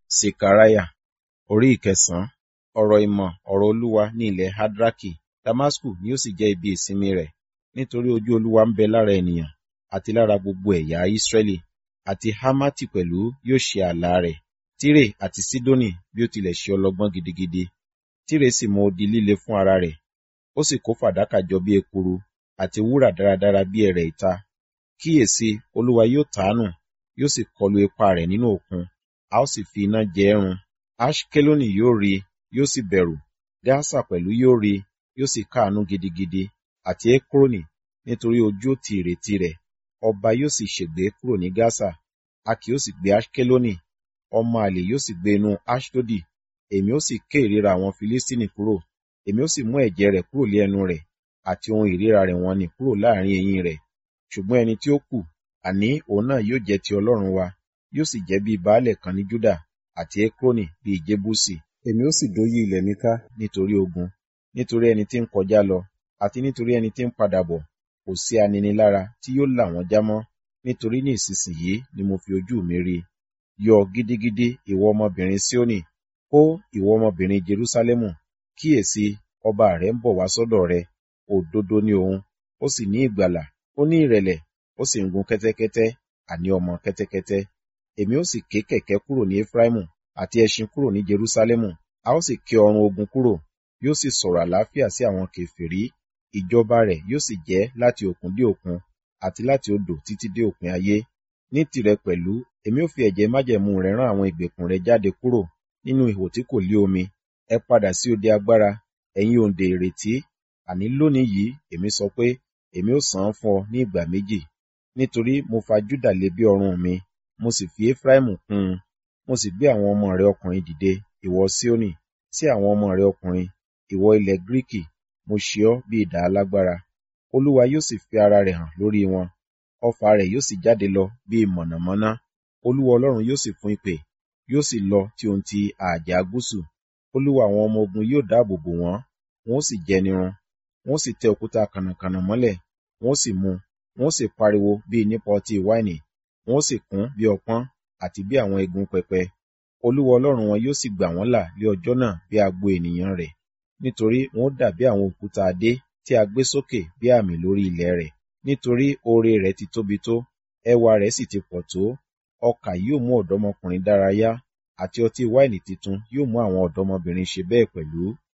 Sekariah orí ìkẹsàn-án ọ̀rọ̀ ìmọ̀ ọ̀rọ̀ Olúwa ní ilẹ̀ Hadraki. Damasku ni ó sì jẹ́ ibi ìsinmi rẹ̀, nítorí ojú Olúwa ń bẹ lára ènìyàn àti lára gbogbo ẹ̀yà Israẹli, àti Hamati pẹ̀lú yóò ṣe ààlà rẹ̀. Tire àti Sidoni bí ó tilẹ̀ ṣe ọlọ́gbọ́n gidigidi. Tire sì mọ odi líle fún ara rẹ̀, ó sì kó fàdákà jọ bí ekuru, àti wúrà dáradára bí ẹrẹ̀ ìta. Kíyèsi, Olúwa yóò tàánù, yóò sì kọlu ipa rẹ̀ nínú òkun, a ó sì fi iná jẹ ẹ́ run. Aṣkeloni yóò rí i, yóò sì bẹ̀rù. Gasa pẹ̀lú yóò rí i, yóò sì káàánú gidigidi, àti Ekroni, nítorí ojú ó ti ìrètí rẹ̀. Ọba yóò sì ṣègbé kúrò ní Gasa, a kì yóò sì gbé Aṣkeloni. Ọmọ àlè yóò sì gbé inú Aṣdodi. Èmi ó sì ké ìríra àwọn Filistini kúrò, èmi ó sì mú ẹ̀jẹ̀ rẹ̀ kúrò lé ẹnu rẹ̀, àti ohun ìríra rẹ̀ wọ̀n-ọn-nì kúrò láàrín eyín rẹ̀. Ṣùgbọ́n ẹni tí ó kù, àní òun náà yóò jẹ́ ti Ọlọ́run wa, yóò sì jẹ́ bí baálẹ̀ kan ní Juda, àti Ekroni bí Jebusi. Èmi ó sì dóyí ilẹ̀ mi ká nítorí ogun, nítorí ẹni tí ń kọjá lọ, àti nítorí ẹni tí ń padà bọ̀, kò sí aninilára tí yóò là wọ́n já mọ́, nítorí ní ìsinsìnyí ni mo fi ojú mi rí i. Yọ̀ gidigidi, ìwọ ọmọbìnrin Sioni, hó ìwọ ọmọbìnrin Jerúsálẹ́mù, kíyèsi, ọba rẹ ń bọ̀ wá sọ́dọ̀ rẹ, òdodo ni òun, ó sì ní ìgbàlà, ó ní ìrẹ̀lẹ̀, ó sì ń gun kẹ́tẹ́kẹ́tẹ́, àní ọmọ kẹ́tẹ́kẹ́tẹ́. Èmi ó sì ké kẹ̀kẹ́ kúrò ní Efraimu, àti ẹṣin kúrò ní Jerúsálẹ́mù, a ó sì ké ọrun ogun kúrò, yóò sì sọ̀rọ̀ àlàáfíà sí àwọn kèfèrí. Ìjọba rẹ̀ yóò sì jẹ́ láti òkun dé òkun, àti láti odò títí dé òpin ayé. Ní tìrẹ pẹ̀lú, èmi ó fi ẹ̀jẹ̀ májẹ̀mú rẹ̀ rán àwọn ìgbèkùn rẹ jáde kúrò nínú ihò tí kò lé omi. Ẹ padà sí ode agbára, ẹ̀yin òǹdè ìrètí. Àní lónìí yìí, èmi sọ pé, èmi ó san án fún ọ ní ìgbà méjì. Nítorí mo fa Juda lé bí ọrùn mi, mo sì fi Efraimu kún un. Mo sì gbé àwọn ọmọ rẹ ọkùnrin dìde, ìwọ Sioni, sí àwọn ọmọ rẹ ọkùnrin, ìwọ ilẹ̀ Gíríkì, mo ṣe ọ́ bí idà alágbára. Olúwa yóò sì fi ara rẹ̀ hàn lórí wọn. Ọfà rẹ̀ yóò sì jáde lọ bí mọ̀nàmọ́ná. Olúwa Ọlọ́run yóò sì fún ìpè, yóò sì lọ tí ohun ti ààjà gúúsù. Olúwa àwọn ọmọ ogun yóò dáàbò bò wọ́n, wọn ó sì jẹni run. Wọn ó sì tẹ òkúta kànnàkànnà mọ́lẹ̀, wọn ó sì mu, wọn ó sì pariwo bí nípa ọtí wáìnì, wọn ó sì kún bí ọpọ́n, àti bí àwọn egun pẹpẹ. Olúwa Ọlọ́run wọn yóò sì gbà wọ́n là lé ọjọ́ náà bí agbo ènìyàn rẹ̀, nítorí wọn ó dàbí àwọn òkúta adé tí a gbé sókè bí àmì lórí ilẹ̀ rẹ̀. Nítorí oore rẹ̀ ti tóbi tó, ẹwà rẹ̀ sì ti pọ̀ tó, ọkà yóò mú ọ̀dọ́mọkùnrin dárayá, àti ọtí wáìnì titun yóò mú àwọn ọ̀dọ́mọbìnrin ṣe bẹ́ẹ̀ pẹ̀lú.